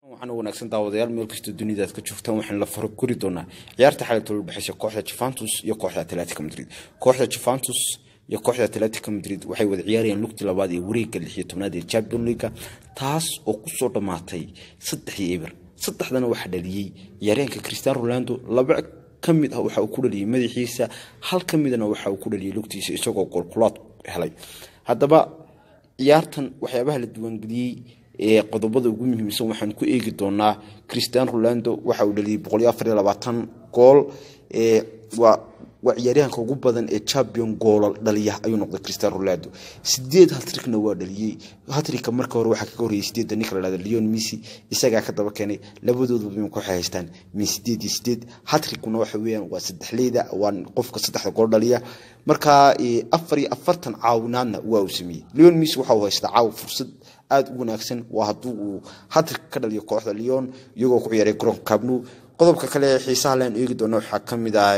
waxaan wanaagsan daawadayaal meel kastoo dunida aad ka joogtaan waxaan la faro kori doonaa ciyaarta xalatoola udhexeysa kooxda juventus iyo kooxda atletico madrid kooxda juventus iyo kooxda atletico madrid waxay wada ciyaarayaan lugtii labaad ee wareegga lix iyo tobnaad ee champion leaga taas oo kusoo dhammaatay saddex iyo eber saddexdana waxaa dhaliyey ciyaaryahanka cristiano rolando laba ka mid ah waxa uu ku dhaliyey madaxiisa hal ka midna waxa uu ku dhaliyey lugtiisa isagoo goolkulaad helay haddaba ciyaartan waxyaabaha la diiwaangeliyey ee qodobada ugu muhiimsan waxaan ku eegi doonaa cristiano rolando waxa uu dhaliyey boqoliyo afar iyo labaatan gool waa waa ciyaaryahanka ugu badan ee champion goola dhaliya ayuu noqday cristiano rolando sideed hatrikna waa dhaliyey hatrika marka hore waxaa kaga horreeyay sideedda ninka la dhahda leon messi isagaa ka daba keenay labadooduba imika waxay haystaan min sideed iyo sideed hatrikuna waxa weeyaan waa saddexleyda waa qofka saddexda gool dhaliya marka afar iyo afartan caawinaadna waa uu sameeyey leon messi waxa uu haystaa caaw fursad aada u wanaagsan waa hadduu uu hatrik ka dhaliyo kooxda leon iyagoo ku ciyaaray garoonka cabnu qodobka kale ee xiisaha leen eegi doona waxaa ka mid ah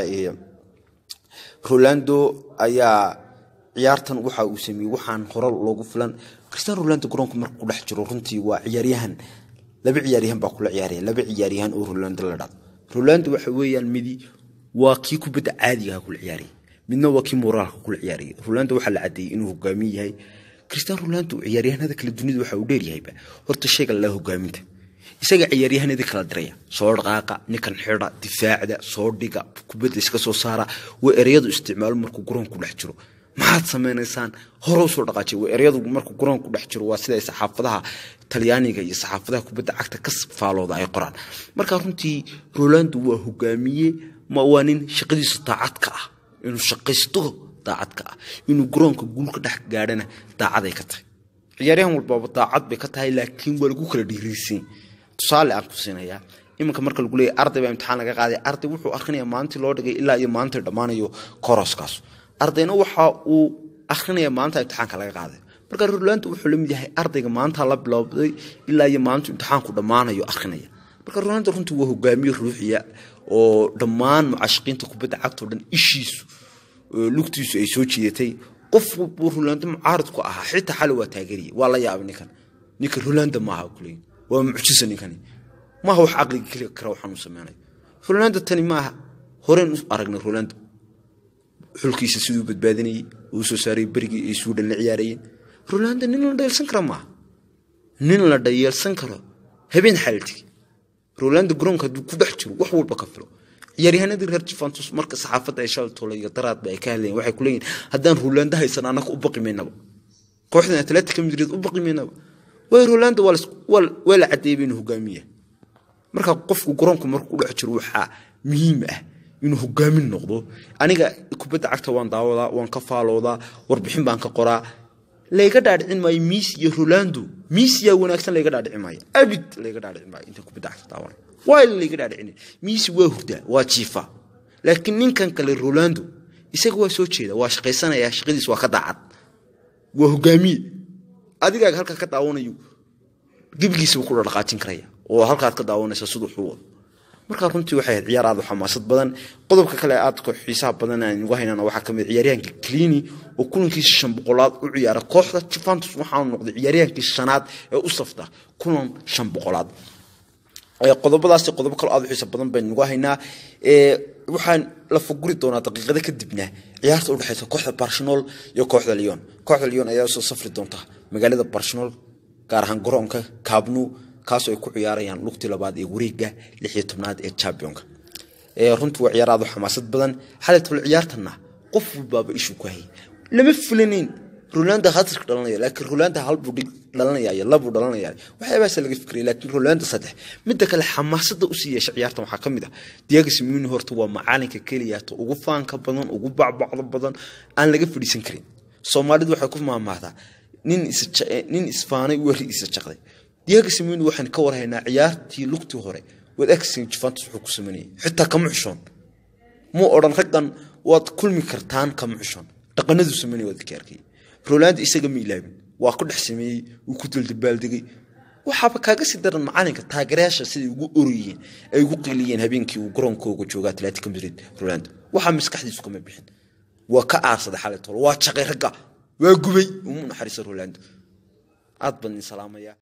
rolando ayaa ciyaartan waxa uu sameeyey waxaan hore loogu filan cristiano rolando garoonka marka ku dhex jiro runtii waa ciyaaryahan laba ciyaaryahan baa kula ciyaaraya laba ciyaaryahan oo rolando la dhado rolando waxa weeyaan midi waa kii kubadda caadigaha kula ciyaaraya midna waa kii moraalka kula ciyaaraya rolando waxaa la cadeeyey inuu hogaamiye yahay cristiano rolando ciyaaryahanada kale dunida waxa uu dheeryahayba horta sheega la hogaaminta isaga ciyaaryahanadii kala diraya soo dhaqaaqa ninkan xida difaacda soo dhiga kubadda iska soo saara waa ereyadu isticmaalo markuu garoonku dhex jiro maxaad samaynaysaan hore usoo dhaqaajiy waa ereyadu markuu garoonku dhex jiro waa siday saxaafadaha talyaaniga iyo saxaafadaha kubadda cagta ka faalooda ay qoraan marka runtii rolando waa hogaamiye ma waa nin shaqadiisu daacadka ah inuu shaqaysto daacadka ah inuu garoonka guulka dhex gaadhana daacaday ka tahay ciyaaryahan walbaaba daacad bay ka tahay laakiin waa lagu kala dhiiriisan tusaale aan ku siinayaa iminka marka lagu leeyahy arday baa imtixaan laga qaaday arday wuxuu akrinaya maalintii loo dhigay ilaa iyo maalinta dhammaanayo koroskaas ardayna waxa uu akrinaya maalinta imtixaanka laga qaaday marka rolando wuxuu la mid yahay ardayga maanta la bilowday ilaa iyo maalintu imtixaanku dhammaanayo akrinaya marka rolando runtii waa hogaamiye ruuxiya oo dhammaan mucaashiqiinta kubadda cagtao dhan ishiisu lugtiisu ay soo jiidatay qof buu rolando mucaaridku ahaa xitaa xali waa taageeriye waa la yaabay ninkan ninka rolando maaha kuley waa mucjisa ninkani maaha wax caqliga keli kara waxaan u sameynayo rolando tani maaha horeen u aragnay rolando xulkiisa siduu badbaadinayey uu soo saaray berigii ay suudhan la ciyaarayeen rolando nin la dhayeelsan kara maaha nin la dhayeelsan karo habeen xaaltigi rolando garoonka hadduu ku dhex jiro wax walba ka filo ciyaaryahanadii reer juventus marka saxaafadda ay shaltoola iyo daraadba ay ka hadlayeen waxay ku leeyihin haddaan rolando haysan annaga u baqi maynaba kooxdan atletica madrid u baqi maynaba way rolando waa la cadeeyay inuu hogaamiya marka qofku garoonku markuu dhex jiro waxaa muhiim ah inuu hogaamin noqdo aniga kubadda cagta waan daawadaa waan ka faaloodaa warbixin baan ka qoraa layga dhaadhicin maayo miis iyo rolando miisiyaa wanaagsan layga dhaadhicin maayo abid layga dhaadhicin maayo inta kubadda cagta daawana waa layga dhaadhicin miisi waa hurdaa waa jiifa laakiin ninkan kale rolando isaga waa soo jeeda waa shaqaysanaya shaqadiis waa ka daacad waa hogaamiye adigaaga halkaa ka daawanayo gebigiisaba ku dhaqaajin karaya oo halkaad ka daawanaysa siduu xuu wado markaa runtii waxay ahayd ciyaar aad u xamaasad badan qodobka kale aadka xiisaha badan aan ugu haynana waxaa kamid ciyaaryahanka clini oo kulankiisa shan boqolaad u ciyaara kooxda juventus waxaanu noqday ciyaaryahankii shanaad ee u safta kulan shan boqolaad qodobadaasi qodobo kale aad u xiisa badan baynu ugu haynaa waxaan la faguri doonaa daqiiqada kadibna ciyaarta udhexeysa kooxda barcelona iyo kooxda leon kooxda leon ayaa usoo safri doonta magaalada barcelona gaar ahaan garoonka cabnu kaasoo ay ku ciyaarayaan lugtii labaad ee wareega lix iyo tobnaad ee championka runtii waa ciyaar aad u xamaasad badan xalay tole ciyaartana qof walbaaba ishuu ku hayay lama fulanayn rolando hatrika dhalanaya laakiin rolando halbuu dhig dhalanaya iyo labuu dhalanaya waxyaabahaasa laga fikraya laakiin rolando saddex midda kale xamaasada usii yeesha ciyaartan waxaa ka mid ah diago simuni horta waa macalinka keliyaata ugu faanka badan ugu bacbacdo badan aan laga fadhiisan karin soomaalidu waxay ku maamaahdaa nin isfaanay weri isa jaqday diago simuni waxaan ka warhaynaa ciyaartii lugtii hore waad agsin juventus wuxuu ku sameynayay xitaa kama xushoon muu odhan raggan waad kulmi kartaan kama xushoon dhaqanadu sameynaya waad ka arkay rolando isaga ma ilaabin waa ku dhex sameeyey wuu ku daldabaaldegay waxaaba kaaga sii daran macalinka taageerayaasha siday ugu orayeen ay ugu qiiliyeen habeenkii uu garoonkooga jooga atletico madrid rolando waxaa maskaxdiisu kama bixin waa ka aarsaday xalay tolo waa jaqay ragga waa gubay umu naxariisa rolando aad baan idin salaamaya